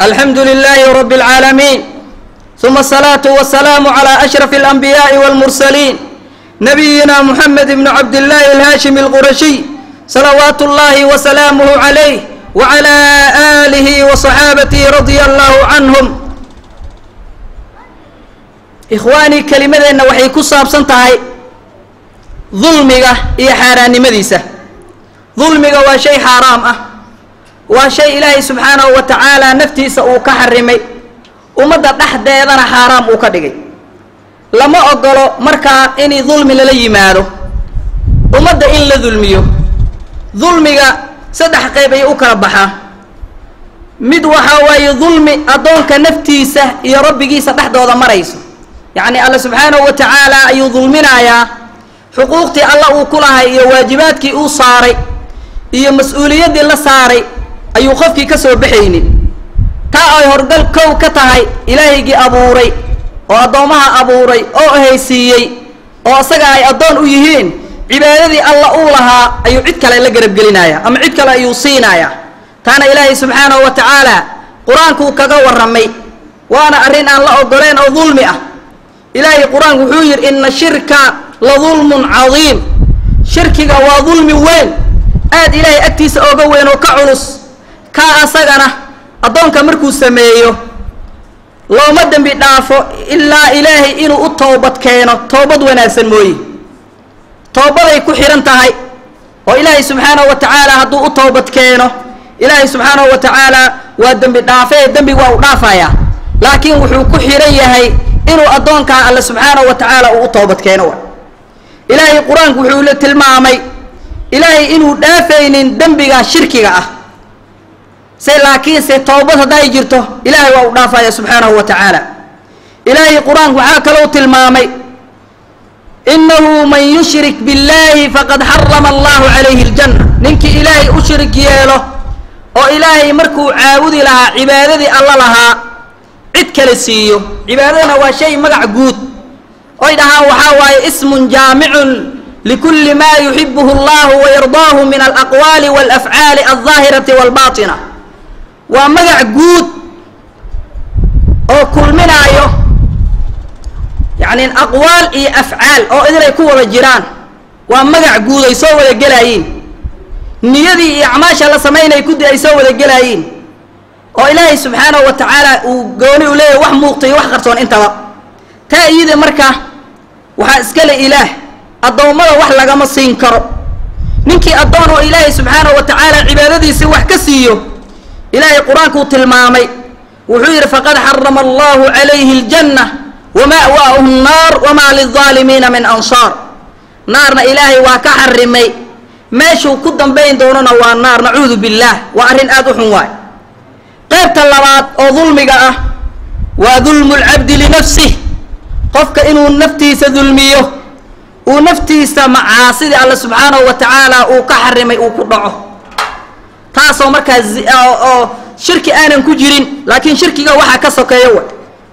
الحمد لله رب العالمين ثم الصلاة والسلام على أشرف الأنبياء والمرسلين نبينا محمد بن عبد الله الهاشمي القرشي صلوات الله وسلامه عليه وعلى آله وصحابته رضي الله عنهم إخواني كلمتنا waxay ku saabsan tahay dulmiga iyo xaaraannimadiisa dulmiga waa shay xaaraam ah waa shay ilaahay subxaanahu wa tacaala naftiisa uu ka xarimay ummadda dhexdeedana xaaraam uu ka dhigay lama ogolo markaa in dulmi lala yimaado ummadda in la dulmiyo dulmiga saddex qayb ay u kala baxaa mid waxaa waaye dulmi addoonka naftiisa iyo rabbigiisa dhexdooda marayso yacni alla subxaanahu wa tacaala ayuu dulminayaa xuquuqtii alla uu ku lahay iyo waajibaadkii uu saaray iyo mas-uuliyaddii la saaray ayuu qofkii ka soo baxaynin taa ay horgal kow ka tahay ilaahaygii abuuray oo addoommaha abuuray oo haysiiyey oo isaga ay addoon u yihiin cibaadadii alla uu lahaa ayuu cid kale la garabgelinaya ama cid kale ayuu siinayaa taana ilaahay subxaanahu wa tacaala qur-aankuu kaga warramay waana arrin aan la ogoleen oo dulmi ah ilaahay qur-aanku wuxuu yidhi ina shirka la dulmun cadiim shirkiga waa dulmi weyn aad ilaahay agtiisa ooga weyn oo ka culus kaa asagana addoonka markuu sameeyo looma dembi dhaafo ilaa ilaahay inuu u toobad keeno toobad wanaagsan mooye toobaday ku xidhan tahay oo ilaahay subxaanahu wa tacaala hadduu u toobad keeno ilaahay subxaanahu wa tacaala waa dembi dhaafee dembi waa u dhaafayaa laakiin wuxuu ku xidhan yahay inuu addoonkaa alle subxaanahu wa tacaala uu u toobad keeno wa ilaahay qur-aanku wuxuu la tilmaamay ilaahay inuu dhaafaynin dembiga shirkiga ah se laakiinse toobad hadday jirto ilaahay waa u dhaafaya subxaanahu wa tacaala ilaahay qur-aanku waxaa kalou tilmaamay inahu man yushrik biاllahi faqad xarama allahu calayhi اljanna ninkii ilaahay u shirig yeelo oo ilaahay markuu caabudi lahaa cibaadadii alla lahaa cid kale siiyo cibaadadana waa shay magac guud oy dhahaan waxaa waaye ismun jaamicun likulli ma yuxibuhu allahu wayardaahu min alaqwaali walafcaali aldaahirati walbaatina waa magac guud oo kulminaayo yacni aqwaal iyo afcaal oo idinay ku wada jiraan waa magac guud ay soo wada gelaayiin niyadii iyo acmaasha la samaynay kudi ay soo wada gelaayiin oo ilaahay subxaanahu wa tacaala uu gooni u leeyahy wax muuqta iyo wax qarsoon intaba taa iyada marka waxaa iskale ilaah addoommada wax lagama siin karo ninkii addoon oo ilaahay subxaanahu wa tacaala cibaadadiisii wax ka siiyo ilaahay qur-aankuu tilmaamay wuxuu yidhi faqad xarama allahu calayhi aljanna wama'waahu nnaar wamaa lilظaalimiina min ansaar naarna ilaahay waa ka xarimay meeshuu ku dambayn doonona waa naar nacuudu billaah waa arrin aada u xun waay qaybta labaad oo dulmiga ah waa dulmu lcabdi linafsih qofka inuu naftiisa dulmiyo uu naftiisa macaasidii alle subxaanahu wa tacaala uu ka xarimay uu ku dhaco taasoo markaa oo shirki aanan ku jirin laakiin shirkiga waxaa ka sokeeyo wa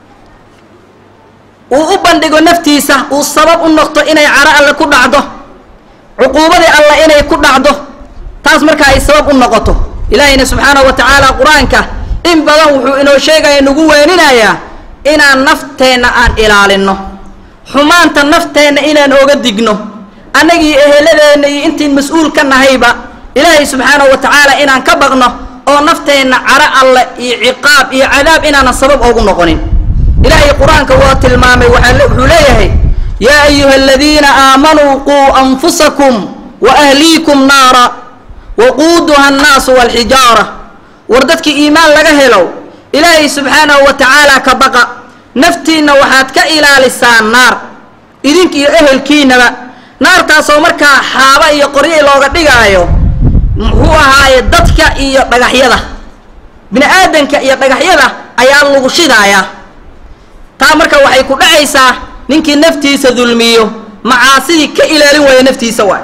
uu u bandhigo naftiisa uu sabab u noqto inay caro alle ku dhacdo cuquubadii alle inay ku dhacdo taas markaa ay sabab u noqoto ilaahayna subxaanahu wa tacaala qur-aanka in badan wuxuu inoo sheegaya nagu weeninayaa inaan nafteenna aan ilaalinno xumaanta nafteenna inaan oga digno annagii eheladeenna iyo intiin mas-uul ka nahayba ilaahay subxaanahu wa tacaala inaan ka baqno oo nafteenna caro alle iyo ciqaab iyo cadaab inaanan sabab oogu noqonin ilaahay qur-aanka waa tilmaamay wuxuu leeyahay yaa ayuha aladiina aamanuu quu anfusakum wa ahliikum naara waquuduha annaasu walxijaara war dadkii iimaan laga helo ilaahay subxaanahu wa tacaala ka baqa naftiinna waxaad ka ilaalisaan naar idink iyo ehelkiinaba naartaasoo markaa xaaba iyo qoryo looga dhigaayo muxuu ahaaye dadka iyo dhagaxyada bini aadanka iyo dhagaxyada ayaa lagu shidaayaa taa marka waxay ku dhacaysaa ninkii naftiisa dulmiyo macaasidii ka ilaalin waaya naftiisa waay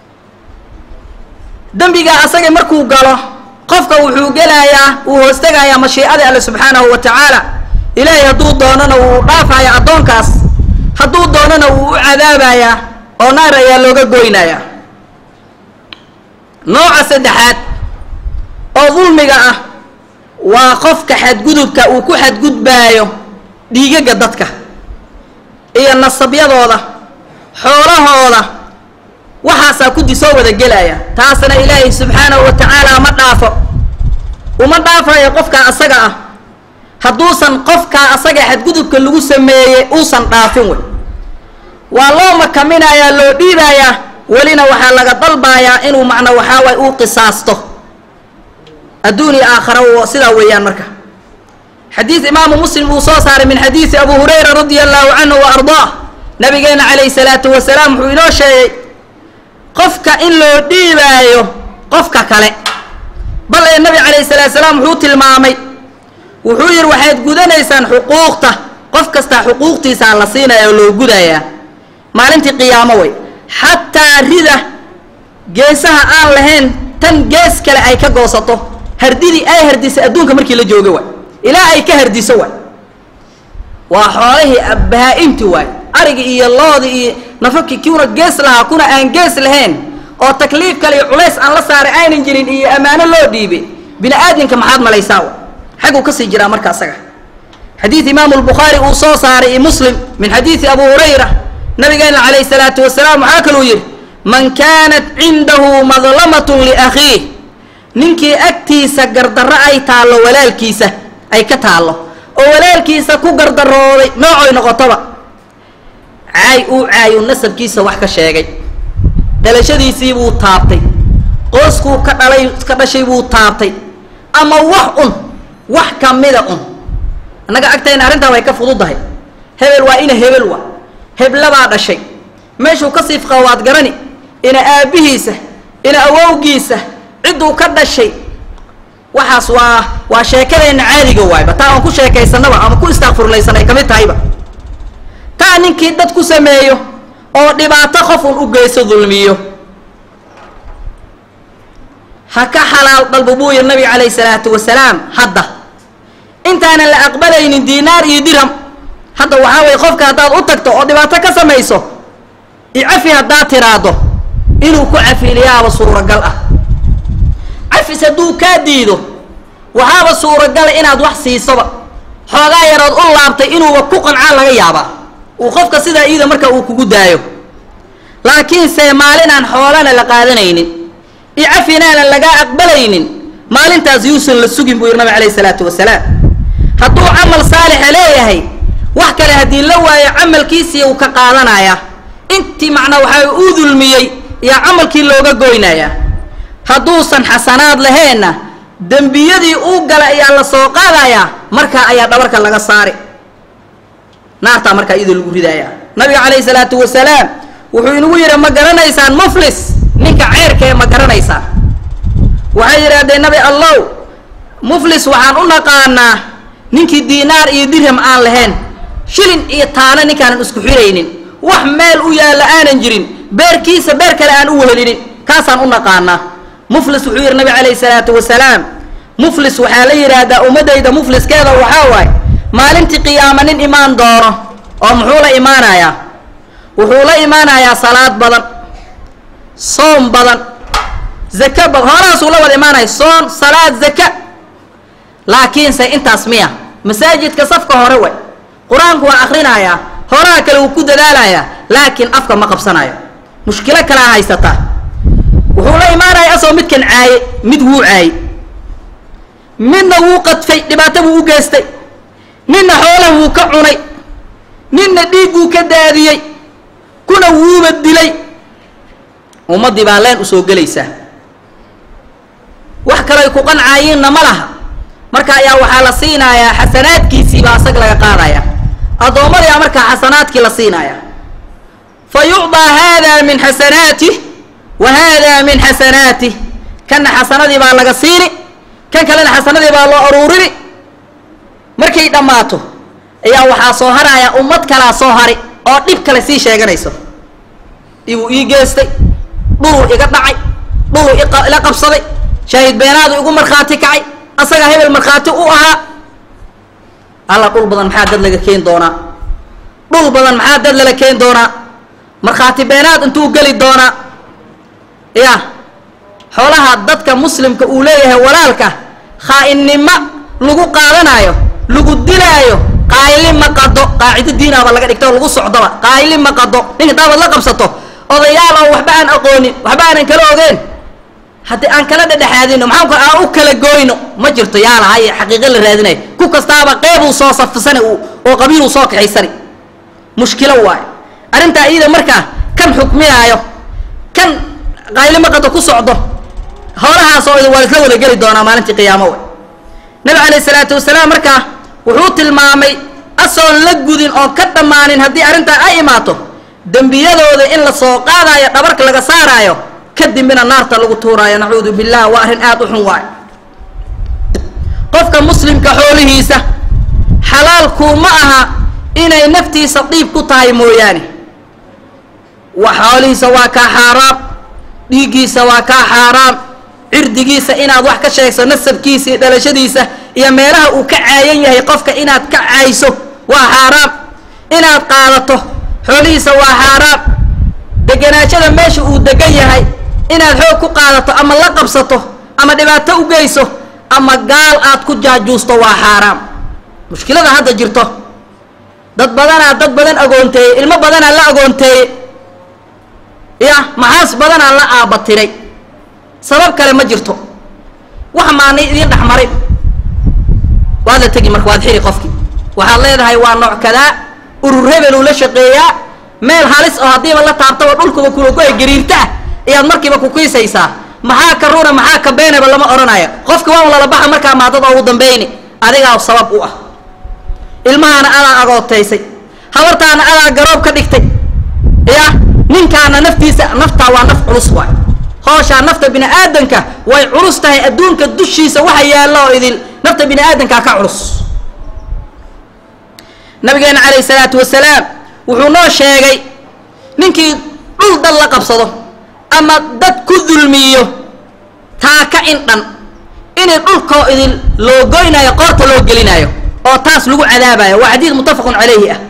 dembigaa asaga markuu galo qofka wuxuu gelayaa wuu hoostagayaa mashiicada alle subxaanahu wa tacaala ilaahay hadduu doonana wuu dhaafaya addoonkaas hadduu doonana wuu u cadaabayaa oo naar ayaa looga goynayaa nooca saddexaad oo dulmiga ah waa qofka xadgudubka uu ku xadgudbaayo dhiigaga dadka iyo nasabyadooda xoolahooda waxaasaa kudi soo wada gelaya taasna ilaahay subxaanahu wa tacaala ma dhaafo uma dhaafayo qofkaa asaga ah hadduusan qofkaa asaga xadgudubka lagu sameeyey uusan dhaafin wey waa loo makaminayaa loo dhiibayaa welina waxaa laga dalbayaa inuu macna waxaa waay uu qisaasto adduun iyo aakhara sidaa weeyaan marka xadiid imaamu muslim uu soo saaray min xadiidi abu hurayra radia allahu canhu wa ardaah nabigeena calayhi salaatu wasalaam wuxuu inoo sheegay qofka in loo dhiibaayo qofka kale bal ee nabi calayhi salaatu salaam wuxuu tilmaamay wuxuu yidhi waxaad gudanaysaan xuquuqta qof kasta xuquuqtiisaa la siinaya oo loo gudayaa maalintii qiyaamo wey xataa rida geesaha aan lahayn tan gees kale ay ka goosato hardidii ay hardisay adduunka markii la jooga waay ilaa ay ka hardiso waay waa xoolihii bahaa-imti waay arigi iyo loodi iyo nafaki kiuna gees lahaa kuna aan gees lahayn oo takliif kale iyo culays aan la saaray aynan jirin iyo ammaano loo dhiibay bini aadamka maxaad malaysaa wa xagguu kasii jiraa marka asaga xadiid imaamu lbukhaari uu soo saaray iyo muslim min xadiidi abu hurayra nabigeena calayhi salaatu wasalaam waxaa kaluu yidhi man kaanat cindahu madlamatun liakhiih ninkii agtiisa gardarro ay taallo walaalkiisa ay ka taallo oo walaalkiisa ku gardarooday noocoy noqotoba caay uu caayu nasabkiisa wax ka sheegay dhalashadiisii buu taabtay qooskuu ka dhalay ka dhashay buu taabtay ama wax un wax kamida un annaga agtayna arrintaa way ka fududahay hebel waa ina hebel wa heblabaa dhashay meeshuu ka siifqa waad garani ina aabbihiisa ina awowgiisa cidduu ka dhashay waxaas waa waa sheekadeenna caadiga waayba taa aan ku sheekaysanaba ama ku istaaqfurlaysanay ka mid tahayba taa ninkii dad ku sameeyo oo dhibaato qof un u geyso dulmiyo ha ka xalaal dalbo buu yiri nabiga calayhi salaatu wasalaam hadda intaanan la aqbalaynin diinaar iyo dirham hadda waxaa weye qofka haddaad u tagto oo dhibaato ka samayso icafi haddaad tiraado inuu ku cafiliyaaba suuragal ah cafis hadduu kaa diido waxaaba suuragala inaad wax siisoba xoogaa yarood u laabtay inuuba ku qancaan laga yaabaa uu qofka sidaa iida marka uu kugu daayo laakiinse maalinaan xoolana la qaadanaynin icafinaana lagaa aqbalaynin maalintaas yuusan la sugin buu yidhi nabig alayhi salaatu wasalaam hadduu camal saalixa leeyahay wax kale haddii la waayo camalkiisii uu ka qaadanayaa intii macnaa waxaa uu dulmiyey yaa camalkii looga goynayaa hadduusan xasanaad laheenna dembiyadii uu gala ayaa la soo qaadayaa markaa ayaa dhabarka laga saari naartaa markaa iyadoo lagu ridayaa nabiga calayhi salaatu wasalaam wuxuu inagu yidhi ma garanaysaan muflis ninka ceerkee ma garanaysaan waxay yidhaahdeen nabi allow muflis waxaan u naqaanaa ninkii diinaar iyo dirham aan lahayn shilin iyo taano ninkaanan isku xiraynin wax meel u yaalla aanan jirin beerkiisa beer kale aan u wehelinin kaasaan u naqaanaa muflis wuxuu yidhi nabi calayhi salaatu wasalaam muflis waxaa la yidhaahdaa ummaddayda mufliskeeda waxaa waaye maalintii qiyaama nin imaan doono oo muxuu la imaanayaa wuxuu la imaanayaa salaad badan soom badan zaka badan horaasuu la wada imaanaya soon salaad zaka laakiinse intaas miya masaajidka safka hore way qur-aanku waa akrinayaa horaha kale wuu ku dadaalayaa laakiin afka ma qabsanayo mushkilo kalea haysataa wuxuu la imaanaya asagoo midkan caaye mid wuu caaye midna wuu qadfay dhibaato buu u geystay ninna xoolah wuu ka cunay ninna dhiig buu ka daadiyey kuna wuuba dilay ummaddii baa leen usoo gelaysaa wax kaloy ku qancaayiinna ma laha marka ayaa waxaa la siinayaa xasanaadkiisii baa asag laga qaadaya addoommadiia markaa xasanaadkii la siinaya fa yucdaa hada min xasanaatih wa hada min xasanaatih kanna xasanadii baa laga siini kan kalena xasanadii baa loo aruurini markay dhammaato ayaa waxaa soo haraya ummad kalaa soo hari oo dhib kale sii sheeganayso ibuu ii geestay dhuluu iga dhacay dhuluu ila qabsaday shaahid beenaadu igu markhaati kacay asagaa hebel markhaati u ahaa alla dhul badan maxaa dad laga keen doonaa dhul badan maxaa dad lala keen doonaa markhaati beenaad intuu geli doonaa ya xoolaha dadka muslimka uu leeyahay walaalka khaa-innimo lagu qaadanaayo lagu dilaayo qaayli ma qado qaacido diinaaba laga dhigta oo lagu socdoba qaayli ma qado ninka daabaad la qabsato odayaal oo waxba aan aqoonin waxba aanan kala ogeen haddii aan kala dhedhexaadino maxaanku aan u kala gooyno ma jirto yaa lahay xaqiiqo la raadinayo ku kastaaba qeybuu soo safsani oo qabiiluu soo kaxaysani mushkilo waayo arrintaa iyada markaa kan xukminaayo kan qaylima qado ku socdo howlahaas oo waa isla wada geli doonaa maalintii qiyaamo we nabi calayh isalaatu wasalaam markaa wuxuu tilmaamay asoon la gudin oon ka dhammaanin haddii arrintaa ay imaato dembiyadooda in la soo qaadaayo dhabarka laga saaraayo kadibina naarta lagu tuuraayo nacuudu billah waa arrin aada u xun waayo qofka muslimka xoolihiisa xalaalkuu ma aha inay naftiisa diib ku tahay mooyaane wa xoolihiisa waa kaa xaaraam dhiiggiisa waa kaa xaaraam cirdigiisa inaad wax ka sheegso nasabkiisa iyo dhalashadiisa iyo meelaha uu ka caayan yahay qofka inaad ka caayso waa xaaraam inaad qaadato xoolihiisa waa xaaraam deganaashada meesha uu degan yahay inaad xoog ku qaadato ama la qabsato ama dhibaato u geyso ama gaal aad ku jaajuusto waa xaaraam mushkilada hadda jirto dad badanaa dad badan agoonteeyey ilmo badanaa la agoonteeyey ya maxaas badanaa la aabatiray sabab kale ma jirto wax maanay idiin dhexmaray waad la tegi marka waad xiri qofkii waxaad leedahay waa nooc kadaa urur hebeluu la shaqeeyaa meel halis oo haddiiba la taabtaba dhulkuba kulagoya gariirtaa ayaad markiiba kukiisaysaa maxaa ka runa maxaa ka beenaba lama odhanayo qofki waa lala baxa markaa maadada ugu dambeyni adigaa sabab u ah ilmahaana adaa agootaysay habartaana adaa garoob ka dhigtay ya ninkaana naftiisa naftaa waa naf culus waay hooshaa nafta bini aadanka way culus tahay adduunka dushiisa waxa yaalla oo idil nafta bini aadankaa ka culus nabigeena calayhi salaatu wasalaam wuxuu noo sheegay ninkii dhul dad la qabsado ama dad ku dulmiyo taaka indhan inay dhulkoo idin loo goynaayo qoorta loo gelinaayo oo taas lagu cadaabayo waa xadiid muttafaqun calayhi ah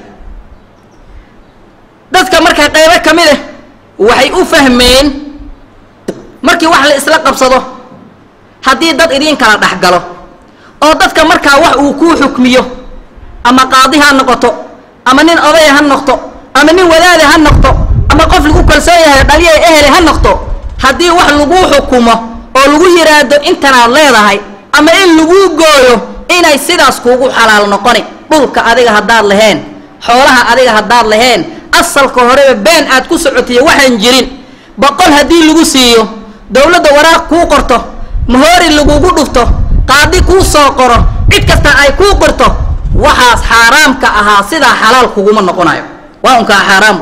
dadka markaa qaybo ka mid ah waxay u fahmeen markii wax la isla qabsado haddii dad idiin kala dhex galo oo dadka markaa wax uu kuu xukmiyo ama qaadi ha noqoto ama nin odaya ha noqto ama nin wadaada ha noqto ama qof lagu kalsoon yahay dhaliya ehele ha noqto haddii wax laguu xukumo oo lagu yidhaahdo intanaad leedahay ama in laguu gooyo inay sidaas kuugu xalaal noqoni dhulka adiga haddaad laheen xoolaha adiga haddaad laheen asalka horeba been aad ku socotiyo waxaan jirin boqol haddii lagu siiyo dowladda waraaq kuu qorto mahoori lagugu dhufto qaadi kuu soo qoro cid kasta ay kuu qorto waxaas xaaraamka ahaa sidaa xalaal kuguma noqonayo waa unkaa xaaraamu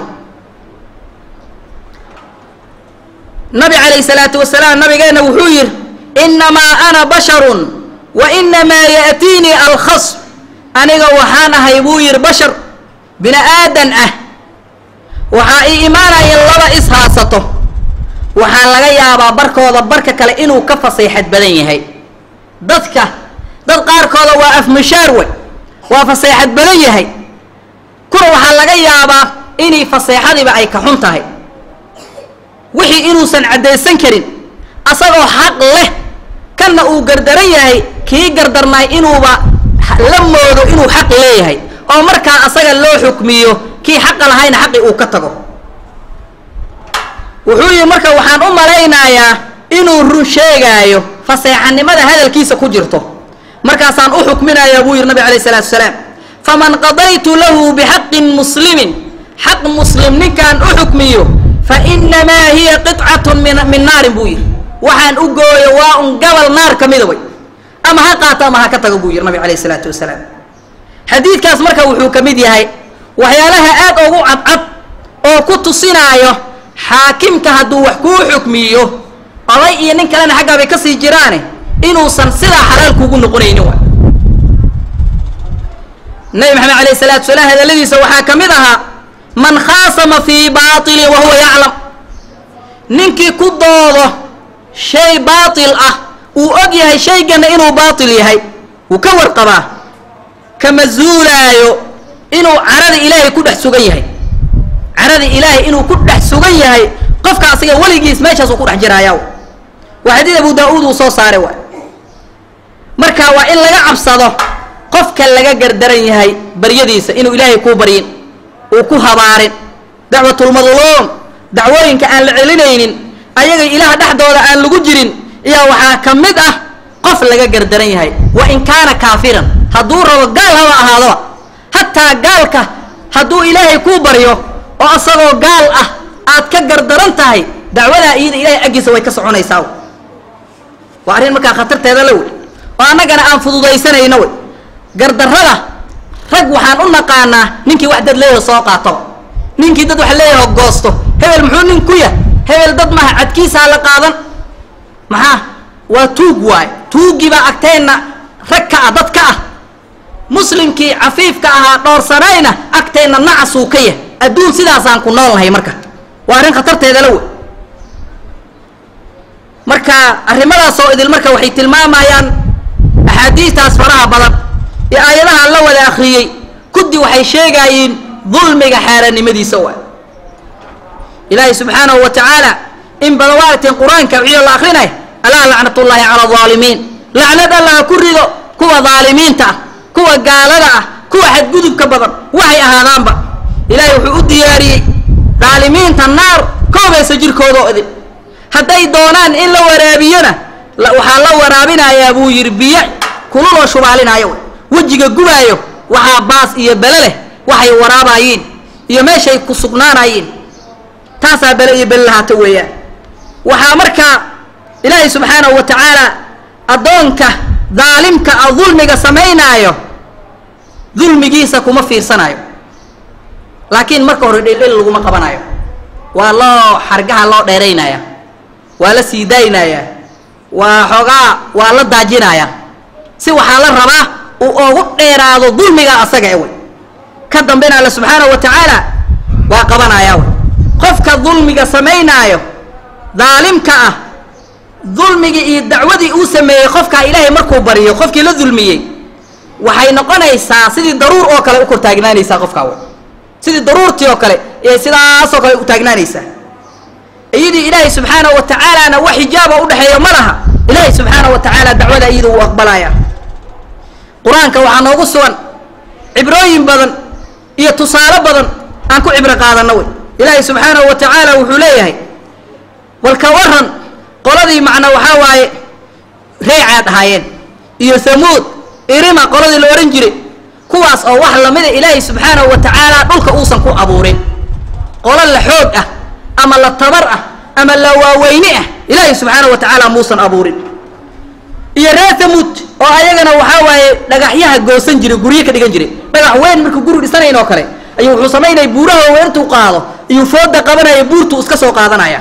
nabi calayhi salaatu wasalaam nabigeena wuxuu yidhi innamaa ana basharun wa inamaa ya'tiinii alkhasm aniga waxaan ahay buu yidhi bashar bini aadan ah waxaa ii imaanaya laba is haasato waxaa laga yaabaa barkooda barka kale inuu ka faseexad badan yahay dadka dad qaarkooda waa afmishaar wey waa faseexad badan yahay kuna waxaa laga yaabaa inay faseexadiiba ay ka xun tahay wixii inuusan caddaysan karin asagoo xaq leh kanna uu gardaran yahay kii gardarnaay inuuba la moodo inuu xaq leeyahay oo markaa asaga loo xukmiyo kii xaqa lahayna xaqi uu ka tago wuxuu yihi marka waxaan u malaynayaa inuu run sheegaayo faseexanimada hadalkiisa ku jirto markaasaan u xukminayaa buu yihi nabi alayh isalaatu salaam faman qadaytu lahu bixaqin muslimin xaq muslim ninkaan u xukmiyo fa inamaa hiya qicatun min min naarin buu yihi waxaan u gooyo waa un gabal naar ka mida way ama ha qaato ama ha ka tago buu yihi nabi alayh isalaatu wasalaam xadiidkaas marka wuxuu ka mid yahay waxyaalaha aad ugu cadcad oo ku tusinaayo xaakimka hadduu wax kuu xukmiyo oday iyo nin kalena xaggaa bay kasii jiraane inuusan sidaa xalaal kuugu noqonaynin wa nabi maxamed alayh salaatu salaam hadaladiisa waxaa ka mid ahaa man khaasama fii baatilin wa huwa yaclam ninkii ku doodo shay baatil ah uu og yahay shaygana inuu baatil yahay wuu ka warqabaa kama zuulaayo inuu carada ilaahay ku dhex sugan yahay carada ilaahay inuu ku dhex sugan yahay qofka asiga weligiis meeshaas uu ku dhex jiraayaa waa xadiid abu daa-uud uu soo saaray waay marka waa in laga cabsado qofka laga gardaran yahay baryadiisa inuu ilaahay kuu baryin uu ku habaarin dacwatulmadluum dacwooyinka aan la celinaynin ayaga ilaah dhexdooda aan lagu jirin iyaa waxaa ka mid ah qof laga gardaran yahay wa in kaana kaafiran hadduu rabo gaal haba ahaadoba hataa gaalka hadduu ilaahay kuu baryo oo asagoo gaal ah aad ka gardaran tahay dacwadaa iyada ilaahay aggiisa way ka soconaysaa waa arrin markaa khatarteeda la wey oo annagana aan fududaysanayno wey gardarrada rag waxaan u naqaanaa ninkii wax dad leeyaho soo qaatoba ninkii dad wax leeyaho goosto hebel muxuu nin ku yah hebel dad maha cadkiisaa la qaadan maxaa waa tuug waay tuuggii baa agteenna rag ka ah dad ka ah muslimkii cafiifka ahaa dhoorsanayna agteenna nacasuu ka yah adduun sidaasaan ku nool nahay marka waa arrin khatarteeda la wey marka arrimadaasoo idil marka waxay tilmaamayaan axaadiistaas faraha badan ee aayadaha la wada akriyey kuddi waxay sheegayiin dulmiga xaaraannimadiisa waay ilaahay subxaanahu wa tacaala in badan waa aragteen qur-aanka wixii la akrinay alaa lacnatullaahi cala alaalimiin lacnad allaha ku rido kuwa daalimiinta ah kuwa gaalada ah kuwa xadgudubka badan waxay ahaadaanba ilaahay wuxuu u diyaariyey daalimiinta naar koobaysa jirkoodoo idin hadday doonaan in la waraabiyona waxaa la waraabinayaa buu yidhi biyo kululoo shubaalinaayo wejiga gubaayo waxaa baas iyo bele leh waxay waraabayiin iyo meeshay ku sugnaanayiin taasaa bele iyo bele lahaata weeyaan waxaa markaa ilaahay subxaanahu wa tacaala addoonka daalimka a dulmiga samaynaayo dulmigiisa kuma fiirsanayo laakiin marka hore dhildhil laguma qabanayo waa loo xargaha loo dheeraynaya waa la sii daaynayaa waa xoogaa waa la daajinayaa si waxaa la rabaa uu oogu dheeraado dulmiga asaga e wey ka dambena alle subxaanahu wa tacaala waa qabanayaa wey qofka dulmiga samaynaayo daalimka ah dulmigii iyo dacwadii uu sameeyey qofkaa ilaahay markuu baryo qofkii la dulmiyey waxay noqonaysaa sidii daruur oo kale u kor taagnaanaysaa qofkaa wey sidii daruurtii oo kale ee sidaasoo kale u taagnaanaysaa iyadii ilaahay subxaanahu wa tacaalana wax xijaaba udhexeeya ma laha ilaahay subxaanahu wa tacaala dacwada iyada uu aqbalaya qur-aanka waxaa noogu sugan cibrooyin badan iyo tusaale badan aan ku cibro qaadano wey ilaahay subxaanahu wa tacaala wuxuu leeyahay walka waran qoladii macna waxaa waaye reecaad ahaayeen iyo hamuud irima qoladii la odhan jiray kuwaas oo wax lamida ilaahay subxaanahu wa tacaala dhulka uusan ku abuurin qolo la xoog ah ama la tabar ah ama la waaweyne ah ilaahay subxaanahu wa tacaala muusan abuurin iyo reer hamuud oo ayagana waxaa waaye dhagaxyaha goosan jiray guryo ka dhigan jiray dhagax weyn markuu guri dhisanayn oo kale ayuu wuxuu samaynaya buuraha weertuu qaado iyuu fooda qabanaya buurtuu iska soo qaadanaya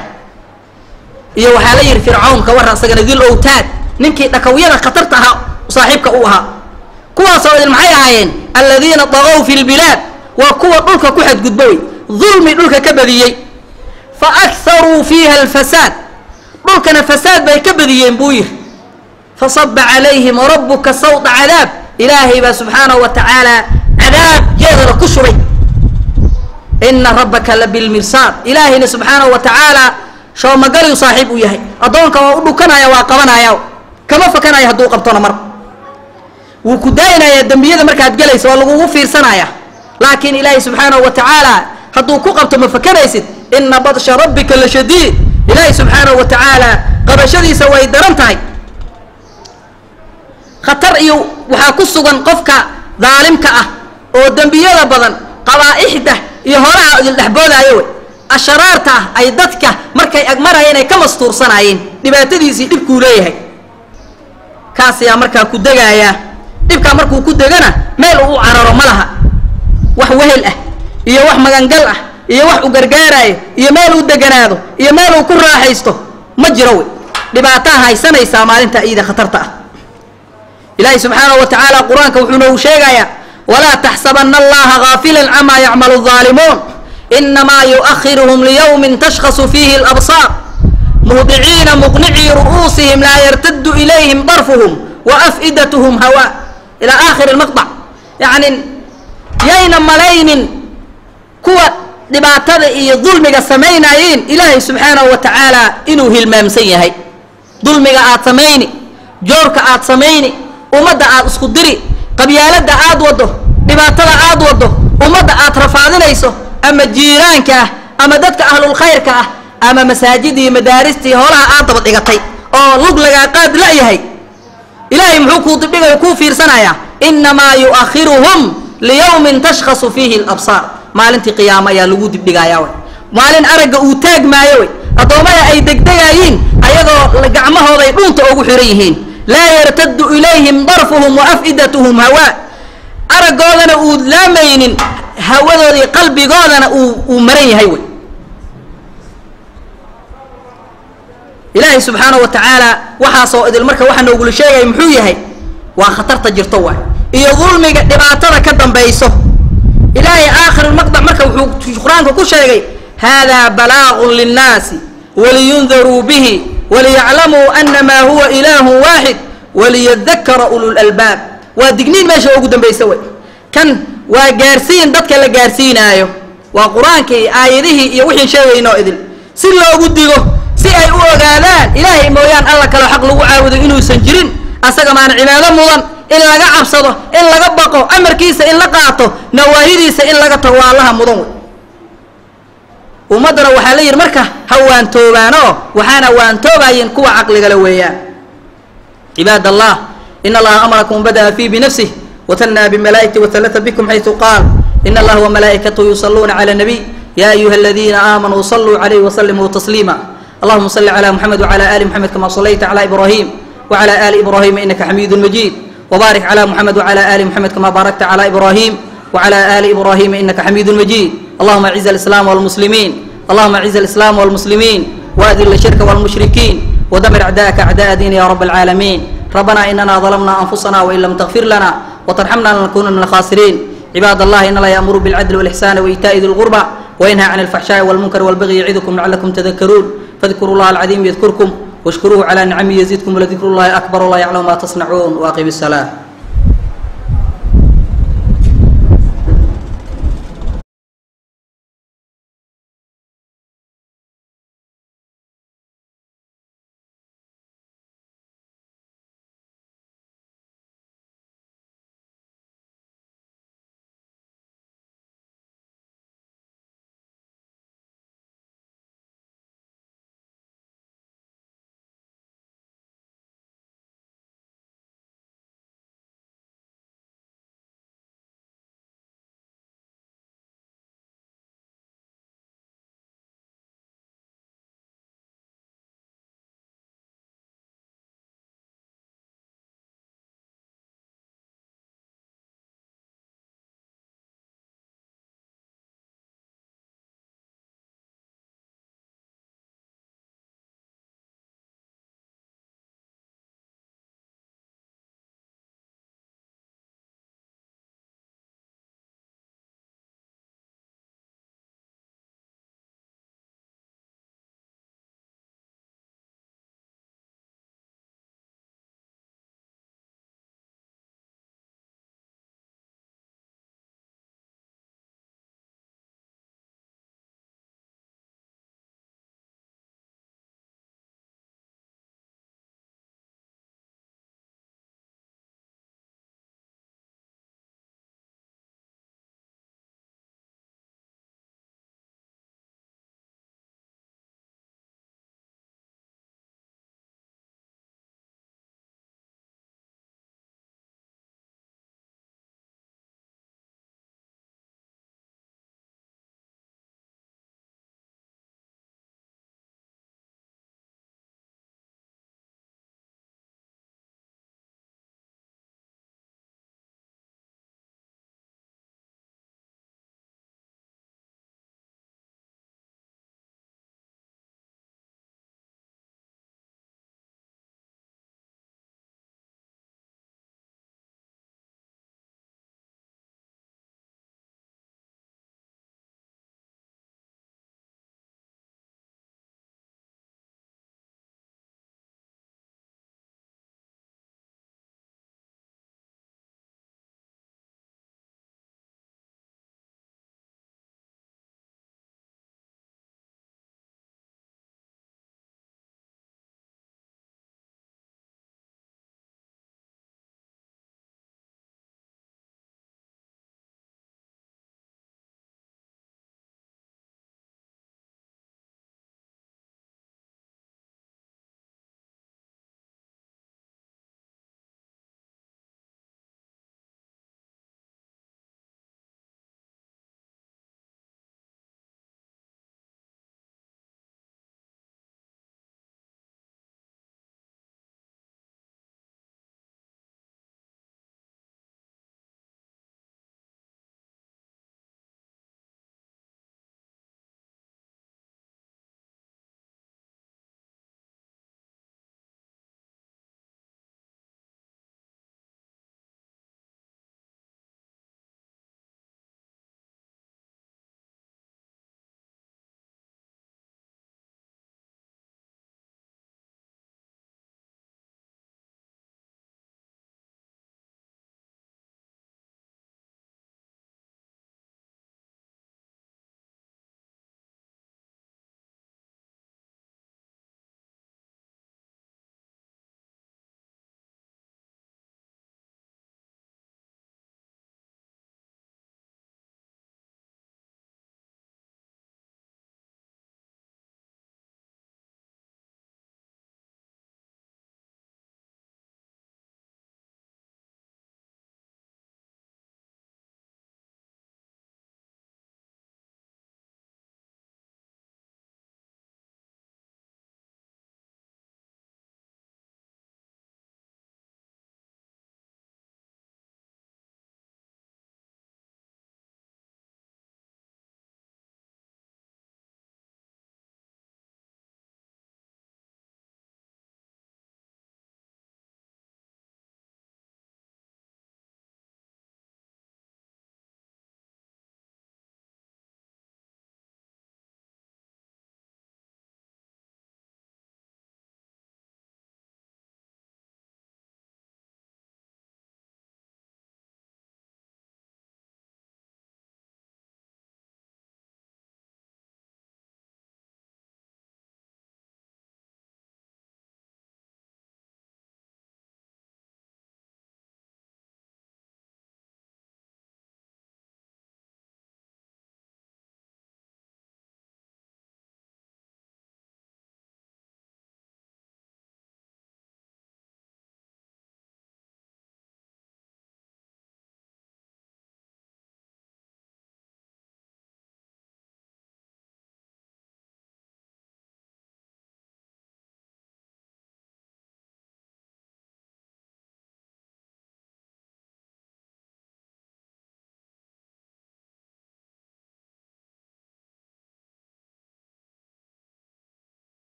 iyo waxaa la yidhi fircawn ka warra isagana dil owtaad ninkii dhakawyada khatarta ahaa saaxiibka u ahaa kuwaasoo idin maxay ahaayeen aladiina daqow fi lbilaad waa kuwa dhulka ku xadgudba wey dulmi dhulka ka badiyey fa akharuu fiiha alfasaad dhulkana fasaad bay ka badiyeen buu yidhi fasaba calayhim rabuka sawta cadaab ilaahay baa subxaanahu wa tacaala cadaab jeedala ku shubay ina rabbaka la bilmirsaad ilaahayna subxaanahu wa tacaala shoomagaliyu saaxiib u yahay addoonka waa u dhukanaya waa qabanaya kama fakanaya hadduu qabtona mar wuu ku daayinayaa dembiyada markaad gelaysa waa lagugu fiirsanaya laakiin ilaahay subxaanahu wa tacaala hadduu ku qabto ma fakanaysid ina badsha rabbika la shadiid ilaahay subxaanahu wa tacaala qabashadiisa way daran tahay khatar iyo waxaa ku sugan qofka daalimka ah oo dembiyada badan qabaa'ixda iyo horaha idildhexboodaayo wey asharaarta ah ay dadka markay agmarayeen ay ka mastuursanaayeen dhibaatadiisii dhibkuu leeyahay kaas ayaa markaa ku degaaya dhibkaa markuu ku degana meel uu u cararo ma laha wax wehel ah iyo wax magangal ah iyo wax u gargaaraayo iyo meel uu deganaado iyo meel uu ku raaxaysto ma jiro wey dhibaataa haysanaysaa maalinta iida khatarta ah ilaahay subxaanahu wa tacaala qur-aanka wuxuu noogu sheegayaa walaa taxsabana allaha gaafilan camaa yacmalu الظaalimuun inamaa yuؤahiruhum liyowmin tashkhasu fiihi اlabsaar muhdiciina muqnicii ru'uusihim laa yartadu ilayhim darfuhum waaf'idathm hawa ilaa aakhiri اlmaqطc yacni yayna malaynin kuwa dhibaatada iyo dulmiga samaynayiin ilaahay subxaanahu wa tacaala inuu hilmaamsan yahay dulmiga aad samayni joorka aad samayni ummadda aad isku diri qabyaaladda aad waddo dhibaatada aad waddo ummadda aad rafaadinayso ama jiiraanka ah ama dadka ahlulkhayrka ah ama masaajidii madaaristii hoolaha aad daba dhigatay oo lug lagaa qaad la-yahay ilaahay muxuu kuu dibdhigayo kuu fiirsanayaa innamaa yu'akhiruhum liyawmin tashkhasu fiihi alabsaar maalintii qiyaamo ayaa lagu dibdhigayaa way maalin aragga uu taag maayo way addoommada ay degdegayiin ayagoo gacmahooday dhunta ugu xiran yihiin laa yartaddu ilayhim darfuhum wa af'idatuhum hawaa araggoodana uu laamaynin hawadoodii qalbigoodana uu uu maran yahay wey ilaahay subxaana wa tacaala waxaasoo idil marka waxaa noogula sheegaya muxuu yahay waa khatarta jirto waay iyo dulmiga dhibaatada ka dambayso ilaahay aakhirulmaqdac marka wuxuu qur-aanka ku sheegay hada balaagun linnaasi waliyundaruu bihi waliyaclamuu anamaa huwa ilaahu waaxid waliyadakara ululalbaab waa digniin meesha ugu dambaysa wey kan waa gaarsiin dadka la gaarsiinaayo waa qur-aankii aayadihii iyo wixii sheegaynoo idil si loogu digo si ay u ogaadaan ilaahay mooyaan alla kale xaq lagu caabudo inuusan jirin asaga maana cibaado mudan in laga cabsado in laga baqo amarkiisa in la qaato nawaahidiisa in laga tago waa allaha mudan wey ummaddana waxaa la yidhi marka ha waantoobaanoo waxaana waantoobayin kuwa caqligala weeyaan cibaad allah in allaha amarakum bada'a fii binafsih watanaa bimalaa'ikati watalata bikum xaysu qaal in allaha wamalaa'ikatahu yusalluuna cala nabiy ya ayuha aladiina aamanuu saluu calayhi wasalimuu tasliima allahuma salli cala muxamed wcala ali muxamed kama sallayta cala ibrahim wcala ali ibrahima inaka xamiidu majiid wbarik cala muxamed wcala ali muxamed kama baarakta cala ibrahim wcala ali ibrahima inaka xamiidu majiid allahuma aciz alislaam walmuslimiin allahuma aciz alislaam walmuslimiin waadil ashirka walmushrikiin ودمر أعداءك أعداء دين يا رب العالمين ربنا إننا ظلمنا أنفسنا وإن لم تغفر لنا وترحمنا لنكون من الخاسرين عباد الله إن الله يأمر بالعدل والإحسان وإيتاء ذي القربى وينهى عن الفحشاء والمنكر والبغي يعظكم لعلكم تذكرون فاذكروا الله العظيم يذكركم واشكروه على نعمه يزدكم ولذكر الله أكبر الله يعلم ما تصنعون وأقم الصلاة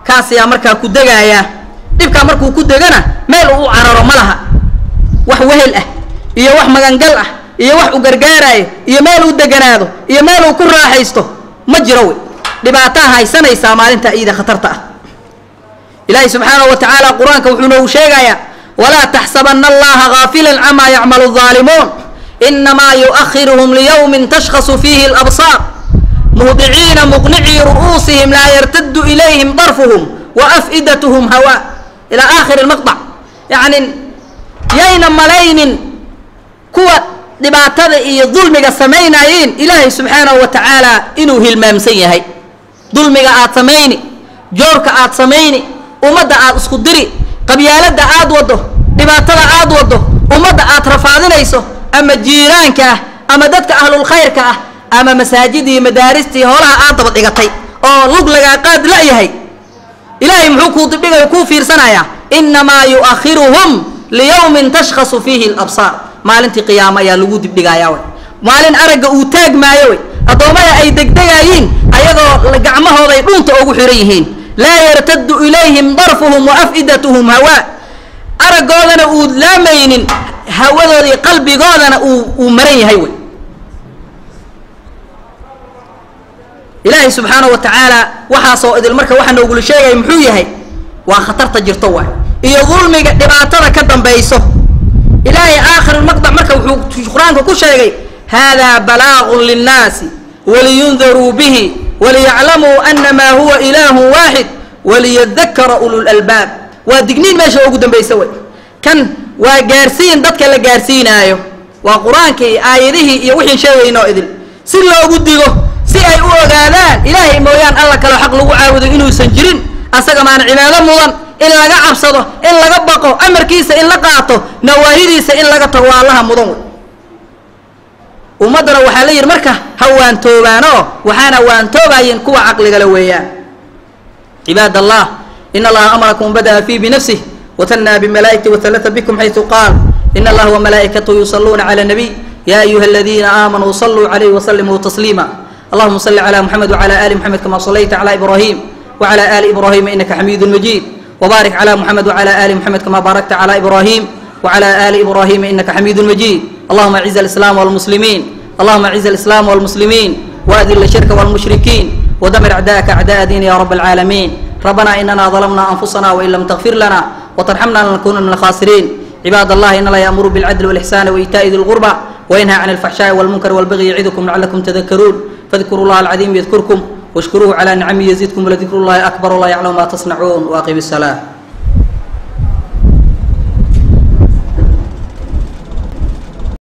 kaas ayaa markaa ku degaaya dhibkaa markuu ku degana meel uu u cararo ma laha wax wehel ah iyo wax magangal ah iyo wax u gargaaraayo iyo meel uu deganaado iyo meel uu ku raaxaysto ma jiro wey dhibaataa haysanaysaa maalinta iida khatarta ah ilaahay subxaanahu wa tacaala qur-aanka wuxuu noogu sheegayaa walaa taxsabana allaha gaafila camaa yacmalu الظaalimuun inamaa yuؤahiruhum liyowmi tashkhasu fiihi اlabsaar muhdiciina muqnicii ru'uusihim laa yartadu ilayhim darfuhum waaf'idathm hawa ilى aakhiri اlmaqطc yacni yayna malaynin kuwa dhibaatada iyo dulmiga samaynayiin ilaahay subxaanahu wa tacaala inuu hilmaamsan yahay dulmiga aad samayni joorka aad samayni ummadda aad isku diri qabyaaladda aad waddo dhibaatada aad waddo ummadda aad rafaadinayso ama jiiraanka ah ama dadka ahlulkhayrka ah ama masaajidii madaaristii hoolaha aad daba dhigatay oo lug lagaa qaad la-yahay ilaahay muxuu kuu dibdhigay kuu fiirsanayaa inamaa yu'akhiruhum liyowmin tashkhasu fiihi alabsaar maalintii qiyaamo ayaa lagu dibdhigayaa way maalin aragga uu taag maayo way addoommada ay degdegayiin ayagoo gacmahooday dhunta ugu xihan yihiin laa yartadu ilayhim darfuhum wa af'idatuhum hawaa araggoodana uu laamaynin hawadoodii qalbigoodana uu uu maran yahay wey ilaahay subxaanahu wa tacaala waxaasoo idil marka waxaa noogula sheegaya muxuu yahay waa khatarta jirto waay iyo dulmiga dhibaatada ka dambayso ilaahay aakhirulmaqdac marka wuxuu qur-aanka ku sheegay hada balaagun linnaasi waliyundaruu bihi waliyaclamuu anamaa huwa ilaahu waaxid waliyadakara ululalbaab waa digniin meesha ugu dambaysa wey kan waa gaarsiin dadka la gaarsiinaayo waa qur-aankii aayadihii iyo wixii sheegaynoo idil si loogu digo si ay u ogaadaan ilaahay mooyaan alla kaloo xaq lagu caabudo inuusan jirin asaga maana cibaado mudan in laga cabsado in laga baqo amarkiisa in la qaato nawaahidiisa in laga tago waa allaha mudan wey ummaddana waxaa la yidhi marka ha waantoobaanoo waxaana waantoobaayeen kuwa caqligale weeyaan cibaad allah in allaha amarakum bada'a fii binafsih watanaa bimalaa'ikati watalata bikum xaysu qaal in allaha wamalaa'ikatahu yusaluuna cala nabiy ya ayuha aladiina aamanuu saluu calayhi wasalimuu tasliima allahuma salli cala muxamed wcala ali muxamed kama salayta cala ibrahim wcala ali ibrahima inaka xamiidu majid wbarik cla muxamed wcla ali muxamed kama baarakta cla ibrahim wcla ali ibrahima inaka xamiidu majid allahuma aciz alislam wlmuslimiin allahuma aciz alislam wlmuslimiin waadil shirka wlmushrikiin wdmir acdaaka acdaa diin ya rab alcaalamiin rabbana inana ظlmna anfusana wain lam tغfir lana wtarxamna lanakuna min alkhasiriin cibaad allah in la yaamuru bاlcadl wاlإxsan waإitaءi di اlqurba وينهى عن الفحشاء والمنكر والبغي يعظكم لعلكم تذكرون فاذكروا الله العظيم يذكركم واشكروه على نعمه يزدكم ولذكر الله أكبر الله يعلم ما تصنعون وأقم الصلاة